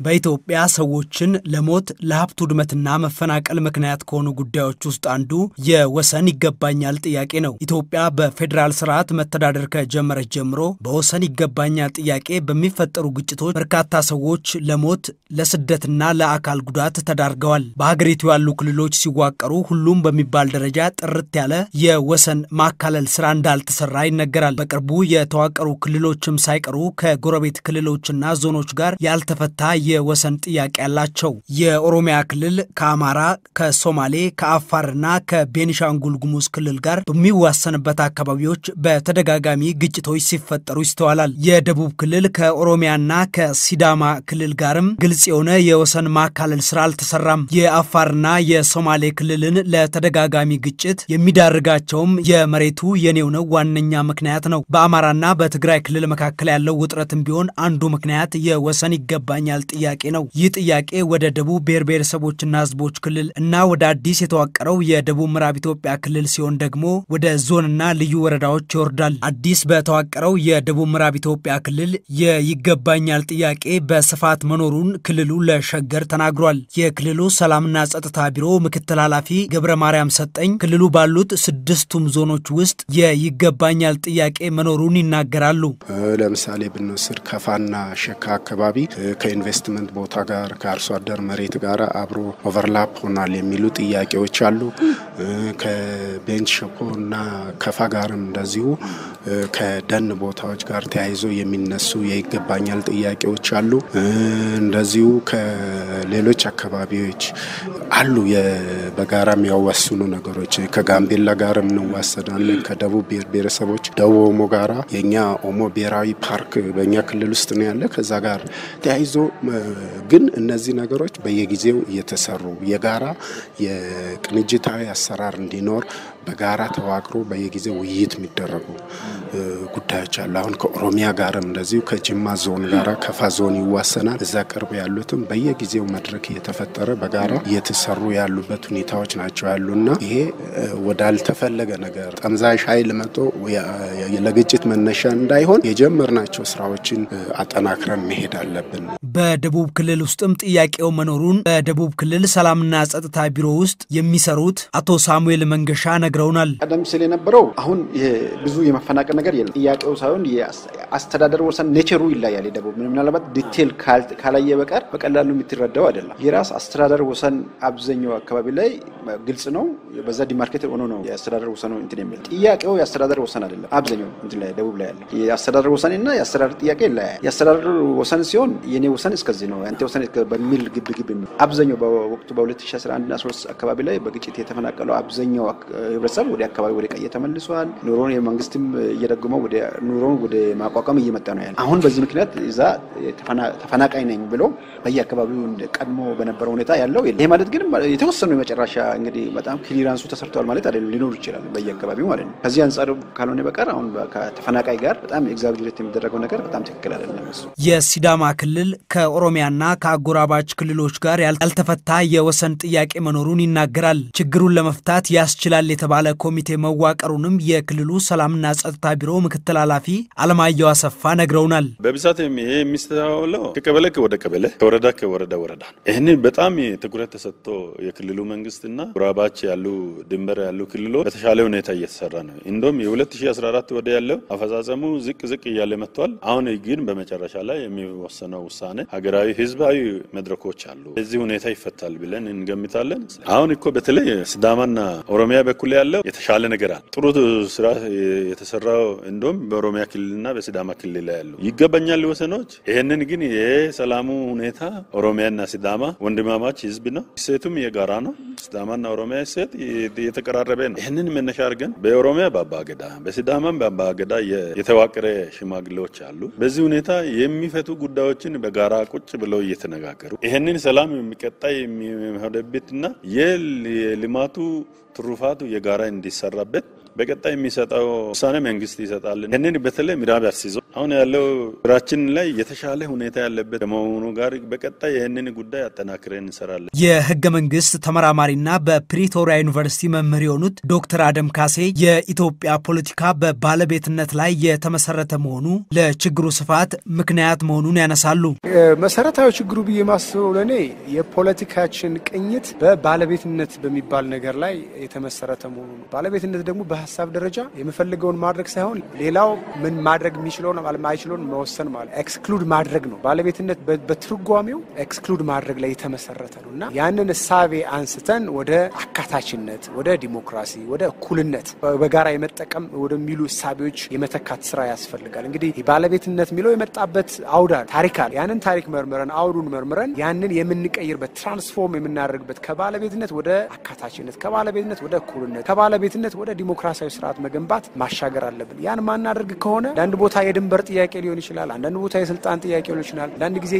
በኢትዮጵያ ሰዎችን ለሞት ለሀብት ውድመትና መፈናቀል ምክንያት ከሆኑ ጉዳዮች ውስጥ አንዱ የወሰን ይገባኛል ጥያቄ ነው። ኢትዮጵያ በፌዴራል ስርዓት መተዳደር ከጀመረች ጀምሮ በወሰን ይገባኛል ጥያቄ በሚፈጠሩ ግጭቶች በርካታ ሰዎች ለሞት ለስደትና ለአካል ጉዳት ተዳርገዋል። በሀገሪቱ ያሉ ክልሎች ሲዋቀሩ ሁሉም በሚባል ደረጃ ጥርት ያለ የወሰን ማካለል ስራ እንዳልተሰራ ይነገራል። በቅርቡ የተዋቀሩ ክልሎችም ሳይቀሩ ከጎረቤት ክልሎችና ዞኖች ጋር ያልተፈታ የወሰን ጥያቄ ያላቸው። የኦሮሚያ ክልል ከአማራ፣ ከሶማሌ፣ ከአፋርና ከቤኒሻንጉል ጉሙዝ ክልል ጋር በሚዋሰንበት አካባቢዎች በተደጋጋሚ ግጭቶች ሲፈጠሩ ይስተዋላል። የደቡብ ክልል ከኦሮሚያና ከሲዳማ ክልል ጋርም ግልጽ የሆነ የወሰን ማካለል ስራ አልተሰራም። የአፋርና የሶማሌ ክልልን ለተደጋጋሚ ግጭት የሚዳርጋቸውም የመሬቱ የኔው ነው ዋነኛ ምክንያት ነው። በአማራና በትግራይ ክልል መካከል ያለው ውጥረትም ቢሆን አንዱ ምክንያት የወሰን ይገባኛል ጥያቄ ነው። ይህ ጥያቄ ወደ ደቡብ ብሔር ብሔረሰቦችና ሕዝቦች ክልል እና ወደ አዲስ የተዋቀረው የደቡብ ምዕራብ ኢትዮጵያ ክልል ሲሆን ደግሞ ወደ ዞንና ልዩ ወረዳዎች ይወርዳል። አዲስ በተዋቀረው የደቡብ ምዕራብ ኢትዮጵያ ክልል የይገባኛል ጥያቄ በስፋት መኖሩን ክልሉ ለሸገር ተናግሯል። የክልሉ ሰላምና ጸጥታ ቢሮ ምክትል ኃላፊ ገብረ ማርያም ሰጠኝ ክልሉ ባሉት ስድስቱም ዞኖች ውስጥ የይገባኛል ጥያቄ መኖሩን ይናገራሉ። ለምሳሌ ብንወስድ ከፋና ሸካ አካባቢ ከኢንቨስትመንት ቦታ ጋር ከአርሶ አደር መሬት ጋር አብሮ ኦቨርላፕ ሆኗል የሚሉ ጥያቄዎች አሉ። ከቤንች ሸኮ እና ከፋ ጋርም እንደዚሁ ከደን ቦታዎች ጋር ተያይዞ የሚነሱ የይገባኛል ጥያቄዎች አሉ። እንደዚሁ ከሌሎች አካባቢዎች አሉ በጋራ የሚያዋስኑ ነገሮች ከጋምቤላ ጋር እንዋሰዳለን። ከደቡብ ብሔር ብሔረሰቦች ደቡብ ኦሞ ጋራ የኛ ኦሞ ብሔራዊ ፓርክ በእኛ ክልል ውስጥ ነው ያለ። ከዛ ጋር ተያይዞ ግን እነዚህ ነገሮች በየጊዜው እየተሰሩ የጋራ የቅንጅታዊ አሰራር እንዲኖር በጋራ ተዋቅሮ በየጊዜው ውይይት የሚደረጉ ጉዳዮች አሉ። አሁን ከኦሮሚያ ጋርም እንደዚሁ ከጅማ ዞን ጋራ ከፋ ዞን ይዋሰናል። እዛ ቅርብ ያሉትም በየጊዜው መድረክ እየተፈጠረ በጋራ እየተሰሩ ያሉበት ሁኔታዎች ናቸው ያሉና ይሄ ወዳልተፈለገ ነገር ጠምዛዥ ኃይል መጥቶ ለግጭት መነሻ እንዳይሆን የጀመርናቸው ስራዎችን አጠናክረን መሄድ አለብን። በደቡብ ክልል ውስጥም ጥያቄው መኖሩን በደቡብ ክልል ሰላምና ጸጥታ ቢሮ ውስጥ የሚሰሩት አቶ ሳሙኤል መንገሻ ነግረውናል። ቀደም ሲል የነበረው አሁን ብዙ የመፈናቀል ነገር የለም። ጥያቄው ሳይሆን የአስተዳደር ወሰን ኔቸሩ ይለያል። የደቡብ ምናልባት ዲቴል ካላየ በቀር በቀላሉ የምትረዳው አይደለም። የራስ አስተዳደር ወሰን አብዛኛው አካባቢ ላይ ግልጽ ነው። በዛ ዲማርኬት ሆኖ ነው የአስተዳደር ወሰኑ እንትን የሚል ጥያቄው የአስተዳደር ወሰን አይደለም። አብዛኛው እንትን ላይ ደቡብ ላይ ያለው የአስተዳደር ወሰን እና የአስተዳደር ጥያቄ ይለያል። የአስተዳደር ወሰን ሲሆን የኔ ወሰን እስከዚህ ነው ያንተ ወሰን በሚል ግብ ግብ የሚል አብዛኛው በወቅቱ በ2011 እና 13 አካባቢ ላይ በግጭት የተፈናቀለው አብዛኛው ህብረተሰብ ወደ አካባቢ ወደ ቀየ ተመልሷል። ኑሮን የመንግስትም እየደጎመው ወደ ኑሮን ወደ ማቋቋም እየመጣ ነው ያለ። አሁን በዚህ ምክንያት እዛ ተፈናቃይ ነኝ ብሎ በየአካባቢው ቀድሞ በነበረው ሁኔታ ያለው ይሄ ማለት ግን የተወሰኑ የመጨረሻ እንግዲህ በጣም ክሊራንሱ ተሰርተዋል ማለት አይደለም። ሊኖሩ ይችላል በየአካባቢው ማለት ነው። ከዚህ አንጻር ካልሆነ በቀር አሁን ከተፈናቃይ ጋር በጣም ኤግዛግሬት የሚደረገው ነገር በጣም ትክክል አይደለም። እሱ የሲዳማ ክልል ከኦሮሚያና ከአጎራባች ክልሎች ጋር ያልተፈታ የወሰን ጥያቄ መኖሩን ይናገራል። ችግሩን ለመፍታት ያስችላል የተባለ ኮሚቴ መዋቀሩንም የክልሉ ሰላምና ጸጥታ ቢሮ ምክትል ኃላፊ አለማየሁ አሰፋ ነግረውናል። በብዛት ይሄ የሚስተዋለው ከቀበሌ ወደ ቀበሌ ከወረዳ ከወረዳ ወረዳ ነው። ይህንን በጣም ትኩረት ተሰጥቶ የክልሉ መንግስትና ጉራባች ያሉ ድንበር ያሉ ክልሎች በተሻለ ሁኔታ እየተሰራ ነው። እንደውም የ2014 ወደ ያለው አፈጻጸሙ ዝቅ ዝቅ እያለ መጥቷል። አሁን ግን በመጨረሻ ላይ የሚወሰነው ውሳኔ ሀገራዊ ህዝባዊ መድረኮች አሉ። በዚህ ሁኔታ ይፈታል ብለን እንገምታለን። አሁን እኮ በተለይ ሲዳማና ኦሮሚያ በኩል ያለው የተሻለ ነገር አለ። ጥሩ ስራ የተሰራው እንደውም በኦሮሚያ ክልልና በሲዳማ ክልል ላይ ያሉ ይገባኛል ወሰኖች። ይህንን ግን የሰላሙ ሁኔታ ኦሮሚያና ሲዳማ ወንድማማች ህዝብ ነው። እሴቱም የጋራ ነው። ሲዳማና ኦሮሚያ እሴት የተቀራረበ ነው። ይህንን መነሻ አድርገን በኦሮሚያ በአባገዳ በሲዳማም በአባገዳ የተዋቀረ ሽማግሌዎች አሉ። በዚህ ሁኔታ የሚፈቱ ጉዳዮችን በጋራ ቁጭ ብለው እየተነጋገሩ ይህንን ሰላም የሚቀጣይ የሚሆንበትና የልማቱ ትሩፋቱ የጋራ እንዲሰራበት በቀጣይ የሚሰጠው ውሳኔ መንግስት ይሰጣል። ይህንን በተለይ ምዕራብ አርሲ ዞን አሁን ያለው ስራችን ላይ የተሻለ ሁኔታ ያለበት ከመሆኑ ጋር በቀጣይ ይህንን ጉዳይ አጠናክረን እንሰራለን። የህገ መንግስት ተመራማሪና በፕሪቶሪያ ዩኒቨርሲቲ መምህር የሆኑት ዶክተር አደም ካሴ የኢትዮጵያ ፖለቲካ በባለቤትነት ላይ የተመሰረተ መሆኑ ለችግሩ ስፋት ምክንያት መሆኑን ያነሳሉ። መሰረታዊ ችግሩ ብዬ ማስበው ለእኔ የፖለቲካችን ቅኝት በባለቤትነት በሚባል ነገር ላይ የተመሰረተ መሆኑ ነው። ባለቤትነት ደግሞ በሀሳብ ደረጃ የምፈልገውን ማድረግ ሳይሆን ሌላው ምን ማድረግ የሚችለውን ማይችለውን መወሰን ማለት ኤክስክሉድ ማድረግ ነው። ባለቤትነት በትርጓሜው ኤክስክሉድ ማድረግ ላይ የተመሰረተ ነው እና ያንን እሳቤ አንስተን ወደ አካታችነት፣ ወደ ዲሞክራሲ፣ ወደ እኩልነት በጋራ የመጠቀም ወደሚሉ እሳቤዎች የመተካት ስራ ያስፈልጋል። እንግዲህ ባለቤትነት የሚለው የመጣበት አውዳ ታሪክ አለ። ያንን ታሪክ መርምረን አውዱን መርምረን ያንን የምንቀይርበት ትራንስፎርም የምናደርግበት ከባለቤትነት ወደ አካታችነት፣ ከባለቤትነት ወደ እኩልነት፣ ከባለቤትነት ወደ ዲሞክራሲያዊ ስርዓት መገንባት ማሻገር አለብን። ያን ማናደርግ ከሆነ ለአንድ ቦታ የድንበር ጥያቄ ሊሆን ይችላል። አንዳንድ ቦታ የስልጣን ጥያቄ ሊሆን ይችላል። ለአንድ ጊዜ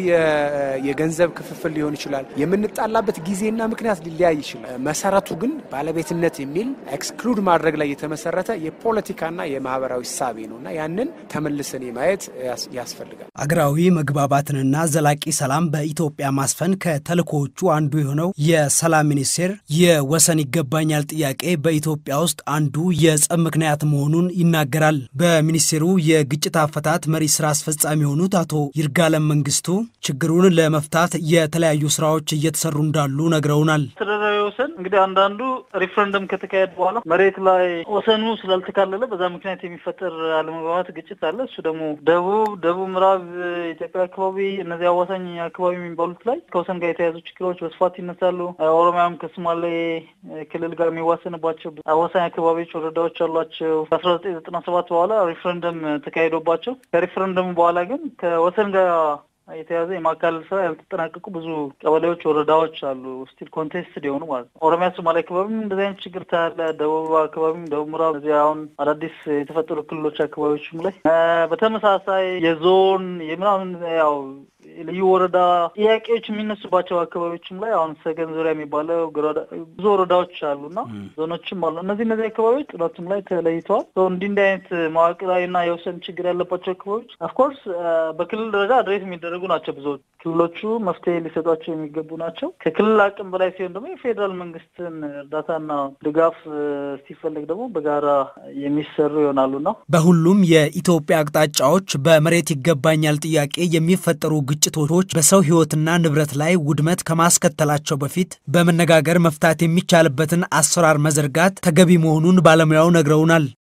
የገንዘብ ክፍፍል ሊሆን ይችላል። የምንጣላበት ጊዜና ምክንያት ሊለያይ ይችላል። መሰረቱ ግን ባለቤትነት የሚል ኤክስክሉድ ማድረግ ላይ የተመሰረተ የፖለቲካና የማህበራዊ ሳቤ ነው እና ያንን ተመልሰን ማየት ያስፈልጋል። አገራዊ መግባባትንና ዘላቂ ሰላም በኢትዮጵያ ማስፈን ከተልእኮዎቹ አንዱ የሆነው የሰላም ሚኒስቴር የወሰን ይገባኛል ጥያቄ በኢትዮጵያ ውስጥ አንዱ የጸብ ምክንያት መሆኑን ይናገራል። በሚኒስቴሩ የግጭት አፈታት መሪ ስራ አስፈጻሚ የሆኑት አቶ ይርጋለም መንግስቱ ችግሩን ለመፍታት የተለያዩ ስራዎች እየተሰሩ እንዳሉ ነግረውናል። አስተዳደራዊ ወሰን እንግዲህ አንዳንዱ ሪፍረንደም ከተካሄደ በኋላ መሬት ላይ ወሰኑ ስላልተካለለ በዛ ምክንያት የሚፈጠር አለመግባባት ግጭት አለ። እሱ ደግሞ ደቡብ ደቡብ ምዕራብ ኢትዮጵያ አካባቢ እነዚህ አዋሳኝ አካባቢ የሚባሉት ላይ ከወሰን ጋር የተያዙ ችግሮች በስፋት ይነሳሉ። ኦሮሚያም ከሶማሌ ክልል ጋር የሚዋሰንባቸው አዋሳኝ አካባቢዎች ወረዳዎች አሏቸው። ከአስራ ዘጠኝ ዘጠና ሰባት በኋላ ሪፍረንደም ተካሂዶባቸው ከሪፍረንደሙ በኋላ ግን ከወሰን ጋር የተያዘ የማካለል ስራ ያልተጠናቀቁ ብዙ ቀበሌዎች፣ ወረዳዎች አሉ ስቲል ኮንቴስትድ የሆኑ ማለት ነው። ኦሮሚያ፣ ሶማሌ አካባቢም እንደዚህ አይነት ችግር ታያለ። ደቡብ አካባቢም ደቡብ ምዕራብ እዚህ አሁን አዳዲስ የተፈጠሩ ክልሎች አካባቢዎችም ላይ በተመሳሳይ የዞን የምናምን ያው ልዩ ወረዳ ጥያቄዎች የሚነሱባቸው አካባቢዎችም ላይ አሁን ሰገን ዙሪያ የሚባለው ብዙ ወረዳዎች አሉና ዞኖችም አሉ። እነዚህ እነዚህ አካባቢዎች ጥናቱም ላይ ተለይተዋል። እንዲህ እንዲህ አይነት መዋቅራዊና የወሰን ችግር ያለባቸው አካባቢዎች ኦፍኮርስ በክልል ደረጃ አድሬስ የሚደረጉ ናቸው። ብዙ ክልሎቹ መፍትሄ ሊሰጧቸው የሚገቡ ናቸው። ከክልል አቅም በላይ ሲሆን ደግሞ የፌዴራል መንግስትን እርዳታና ድጋፍ ሲፈለግ ደግሞ በጋራ የሚሰሩ ይሆናሉና በሁሉም የኢትዮጵያ አቅጣጫዎች በመሬት ይገባኛል ጥያቄ የሚፈጠሩ ግጭቶች በሰው ሕይወትና ንብረት ላይ ውድመት ከማስከተላቸው በፊት በመነጋገር መፍታት የሚቻልበትን አሰራር መዘርጋት ተገቢ መሆኑን ባለሙያው ነግረውናል።